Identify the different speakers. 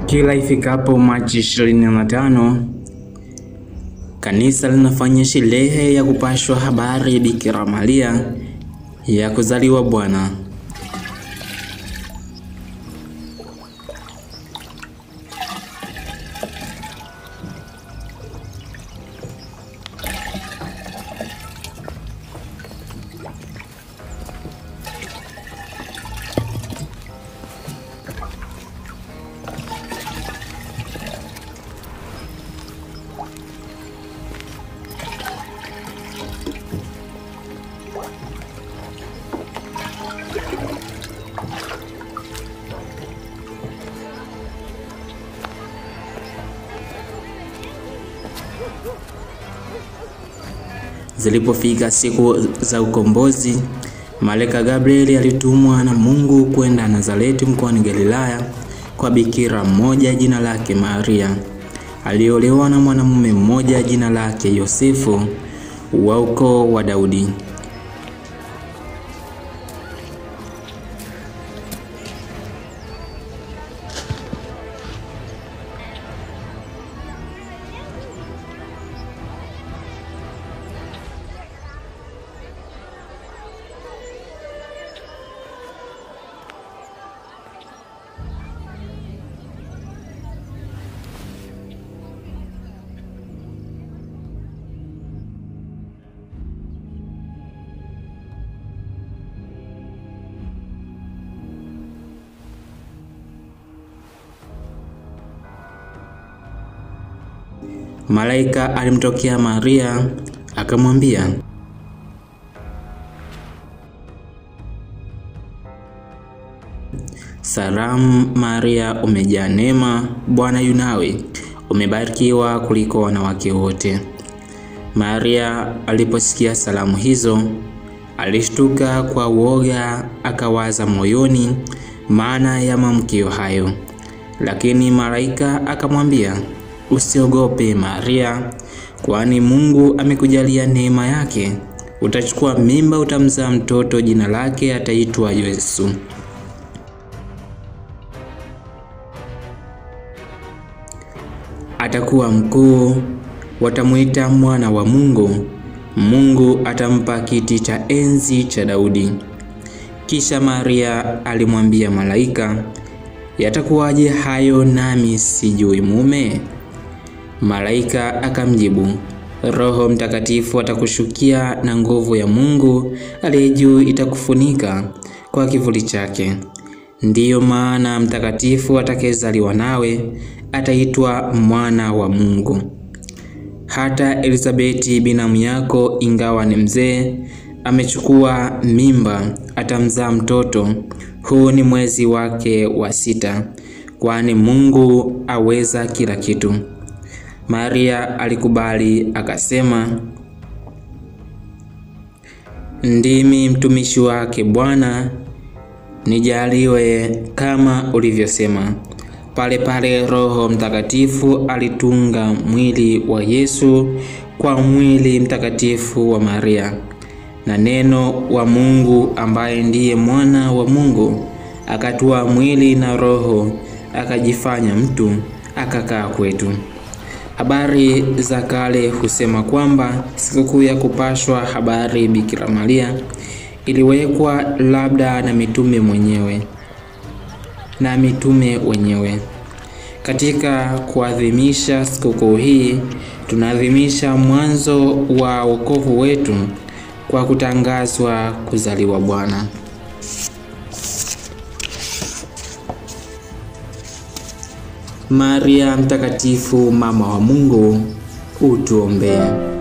Speaker 1: Kila ifikapo Machi 25 kanisa linafanya sherehe ya kupashwa habari ya Bikira Maria ya kuzaliwa Bwana. Zilipofika siku za ukombozi, malaika Gabrieli alitumwa na Mungu kwenda Nazareti mkoani Galilaya kwa bikira mmoja jina lake Maria, aliolewa na mwanamume mmoja jina lake Yosefu wa ukoo wa Daudi. Malaika alimtokea Maria akamwambia, Salamu Maria, umejaa neema, Bwana yu nawe, umebarikiwa kuliko wanawake wote. Maria aliposikia salamu hizo, alishtuka kwa uoga, akawaza moyoni maana ya maamkio hayo. Lakini malaika akamwambia, Usiogope Maria, kwani Mungu amekujalia neema yake. Utachukua mimba, utamzaa mtoto, jina lake ataitwa Yesu. Atakuwa mkuu, watamuita mwana wa Mungu. Mungu atampa kiti cha enzi cha Daudi. Kisha Maria alimwambia malaika, yatakuwaje hayo nami sijui mume? Malaika akamjibu, Roho Mtakatifu atakushukia na nguvu ya Mungu aliye juu itakufunika kwa kivuli chake. Ndiyo maana mtakatifu atakayezaliwa nawe ataitwa mwana wa Mungu. Hata Elizabeti binamu yako, ingawa ni mzee, amechukua mimba, atamzaa mtoto. Huu ni mwezi wake wa sita, kwani Mungu aweza kila kitu. Maria alikubali akasema, ndimi mtumishi wake Bwana, nijaliwe kama ulivyosema. Pale pale Roho Mtakatifu alitunga mwili wa Yesu kwa mwili mtakatifu wa Maria, na neno wa Mungu ambaye ndiye mwana wa Mungu akatua mwili na roho akajifanya mtu akakaa kwetu. Habari za kale husema kwamba sikukuu ya kupashwa habari Bikira Maria iliwekwa labda na mitume mwenyewe na mitume wenyewe. Katika kuadhimisha sikukuu hii, tunaadhimisha mwanzo wa wokovu wetu kwa kutangazwa kuzaliwa Bwana. Maria mtakatifu, mama wa Mungu, utuombee.